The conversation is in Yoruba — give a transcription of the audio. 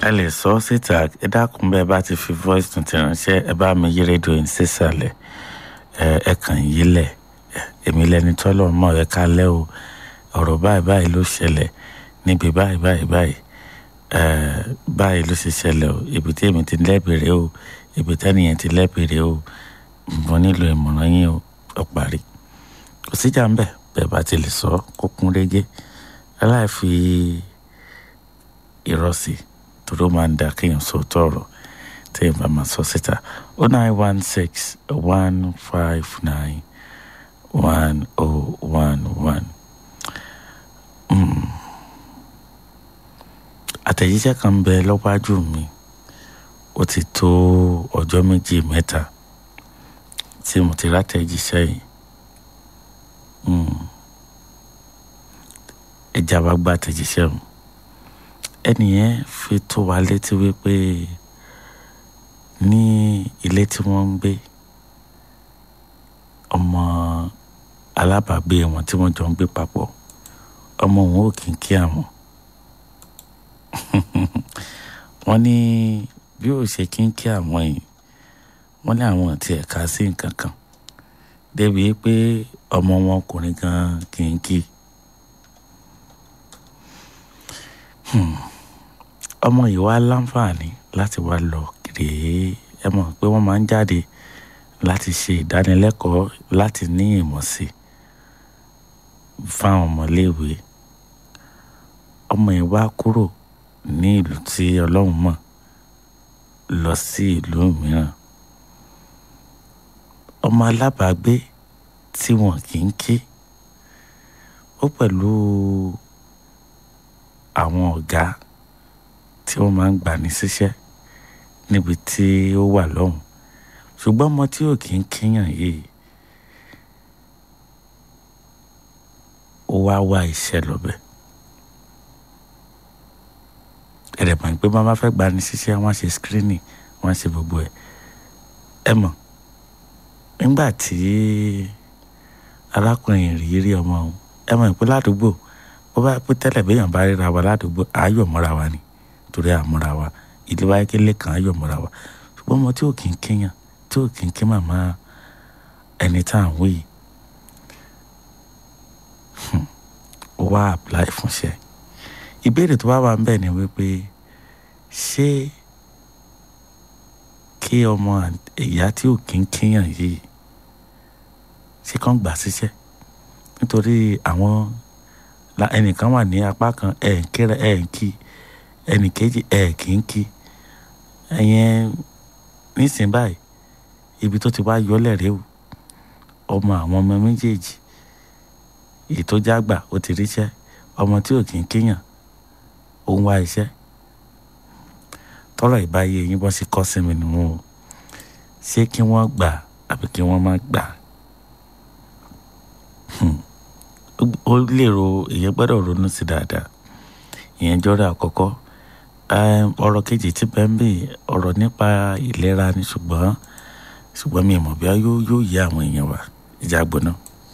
ẹ lè sọ ọ́ síta ẹ dákun bẹ́ẹ̀ bá ti fi voice tuntun ránṣẹ́ ẹ bá mi yí rédíò yín sísàlẹ̀ ẹ ẹ kàn yí lẹ̀ èmi lẹni tọ́lọ̀ mọ̀ ẹ kálẹ́ o ọ̀rọ̀ báyìí báyìí ló ṣẹlẹ̀ níbi báyìí báyìí báyìí ẹ báyìí ló ṣe ṣẹlẹ̀ o ibi tí èmi ti lẹ́bìrì o ibi tẹ́nìyẹn ti lẹ́bìrì o mo nílò ìmọ̀ràn yín o ọ parí kò síjà ń bẹ̀ bẹ́ẹ̀ bá ti lè sọ kó kún régé aláìfi ìrọsì torí ó máa ń da kéèyàn sọ tọrọ téèyàn bá máa sọ síta o nine one six one five nine one oh one one. àtẹ̀jíṣẹ́ kan ń bẹ lọ́wájú mi ó ti tó ọjọ́ méjì mẹ́ta tí mo ti rátẹ̀jíṣẹ́ yìí ẹja wa gba àtẹ̀jíṣẹ́ mu ẹnìyẹn fi tó wa létí wípé ní ilé tí wọ́n ń gbé ọmọ alábàágbé wọn tí wọ́n jọ ń gbé papọ̀ ọmọ òun ò kì í kí àwọn wọ́n ní bí ó ṣe kí ń kí àwọn yìí wọ́n ní àwọn àti ẹ̀ka sí nǹkan kan débi pé ọmọ wọn ọkùnrin gan kì í kí ọmọ yìí wá láǹfààní láti wá lọ rèé ẹ mọ̀ pé wọ́n máa ń jáde láti ṣe ìdánilẹ́kọ̀ọ́ láti ní ìmọ̀ sí fáwọn ọmọléèwé ọmọ yìí wá kúrò ní ìlú tí ọlọ́run mọ̀ lọ sí ìlú mìíràn ọmọ alábàágbé tí wọn kì í kí ó pẹ̀lú àwọn ọ̀gá tí wọ́n máa ń gbà ní síṣẹ́ níbi tí ó wà lọ́hùn ṣùgbọ́n ọmọ tí ò kì í kíyàn yìí ó wá wá iṣẹ́ lọ́bẹ̀ ẹ̀rẹ̀ mọ̀ pé máa fẹ́ gbà ní síṣẹ́ wọ́n ṣe screening wọ́n ṣe gbogbo ẹ̀ ẹ mọ̀ nígbà tí arákùnrin rí rí ọmọ òun ẹ mọ̀ pé ládùúgbò ó bá pé tẹ́lẹ̀ béèyàn bá ríra wa ládùúgbò àáyọ̀ mọ́ra wa ni torí àmúra wa ìlú wáyé kélé kan àáyọ̀ mọ́ra wa ṣùgbọ́n ọmọ tí ò kì í kéèyàn tí ò kì í ké màmá ẹni tá à ń wí ó wá apply fúnṣẹ́ ìbéèrè tó bá wà ń bẹ̀ ni wípé ṣé kí ọmọ ìyá tí ò kí ń kéèyàn yìí ṣé kàn gbà síṣẹ́ nítorí àwọn ẹnìkan wà ní apá kan ẹ̀ ń kíra ẹ̀ ń kí ẹnì kejì ẹ̀ kì í kí ẹ̀yẹn nísìnyí báyìí ibi tó ti wá yọlẹ̀ rèé o ọmọ àwọn ọmọ méjèèjì èyí tó jágbà ó ti ríṣẹ́ ọmọ tí ò kì í kéèyàn ó ń wá iṣẹ́ tọ́rọ̀ ìbáyé yín bọ́ sí kọ́ sí mi nù o ṣé kí wọ́n gbà àbí kí wọ́n má gbà ó lérò ìyẹn gbọ́dọ̀ ronú sí dáadáa ìyẹn jọ́rọ̀ àkọ́kọ́ ọ̀rọ̀ kejì tí bẹ́ẹ̀ ń bè ọ̀rọ̀ nípa ìlera ni ṣùgbọ́n ṣùgbọ́n mi ò mọ̀ bí yóò yé àwọn èèyàn wa ìjà gbóná.